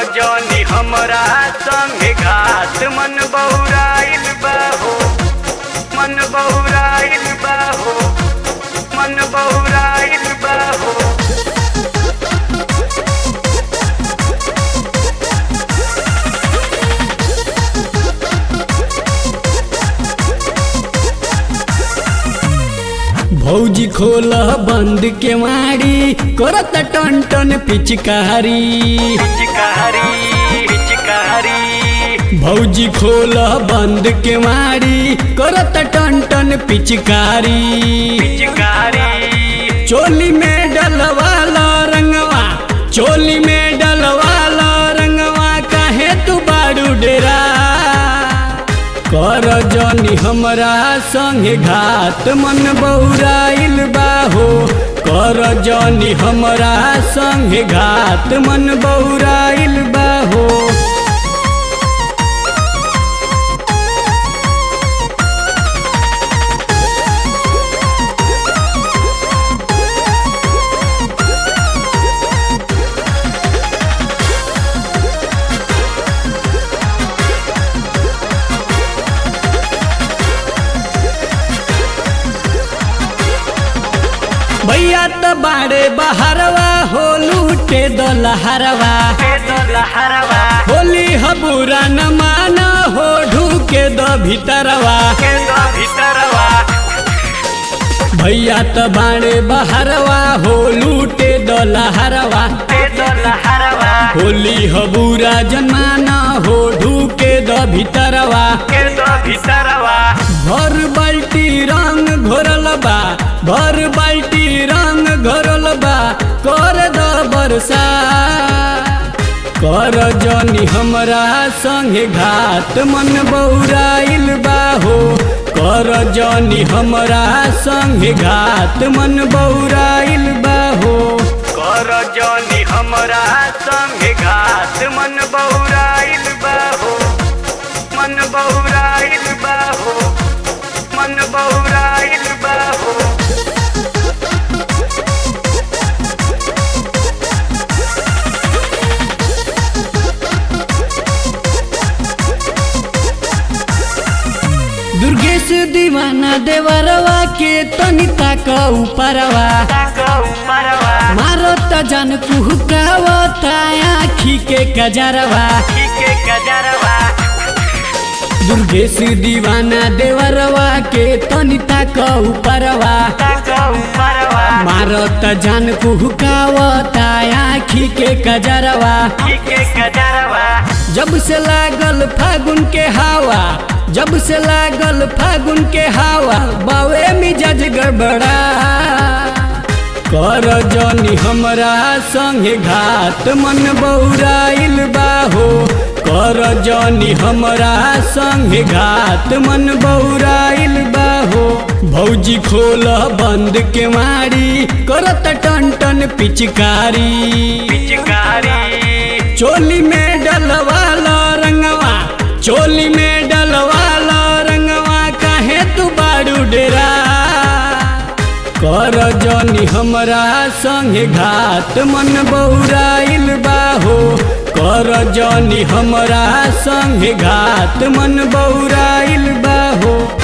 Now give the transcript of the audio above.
जनी हमरा संगे घात मन बहुराइल बा हो मन बहुराइल बा हो मन बहुराइल बा हो भौजी खोल बंद के मारी करत टन टन पिचकारी पिचकारी पिचकारी भौजी खोल बंद के मारी करत टन टन पिचकारी पिचकारी चोली में डलवाला रंगवा चोली में डलवाला रंगवा काहे तू बाड़ू डेरा कर जनी हमरा संगे घात मन बौराइल बाहो कर जनी हमरा संगे घात मन बौराइल बाहो भैया त बाड़े बहरवा हो लूटे दलहरवा लहरवा होली हबूरा न माना हो ढूके द भीतरवा के दो भीतरवा भैया त बाड़े बहरवा हो लूटे दलहरवा के दो लहरवा होली हबूरा जमाना हो ढूके द भीतरवा के दो भीतरवा भर बाल्टी रंग घोरल बा भर बाल्टी रंग घोरल बा कर द बरसा कर जनी हमरा संगे घात मन बौराइल बा हो कर जनी हमरा संगे घात मन बौराइल बा हो कर जनी हमरा संगे घात मन बहुराइल बा हो मन बहुराइल बा हो मन बहुराइल बा हो दुर्गेश दीवाना देवरवा के तनी ताक ऊपरवा ऊपरवा मारो त जन कुहकावता आखी के कजरवा के गजरवा दुर्गेश दीवाना देवरवा के तनी ताक ऊपरवा ऊपरवा मारो त जन कुहकावता आखी के कजरवा के गजरवा जब से लागल फागुन के हवा जब से लागल फागुन के हवा बावे मिजाज गड़बड़ा कर जनी हमरा संगे घात मन बौराइल बाहो कर जनी हमरा संगे घात मन बौराइल बाहो भौजी खोल बंद के मारी करत टन टन पिचकारी पिचकारी चोली में डलवाला रंगवा चोली में डलवाला रंगवा काहे तू बाड़ू डेरा कर जनी हमरा संगे घात मन बौराइल बाहो कर जनी हमरा संगे घात मन बौराइल बाहो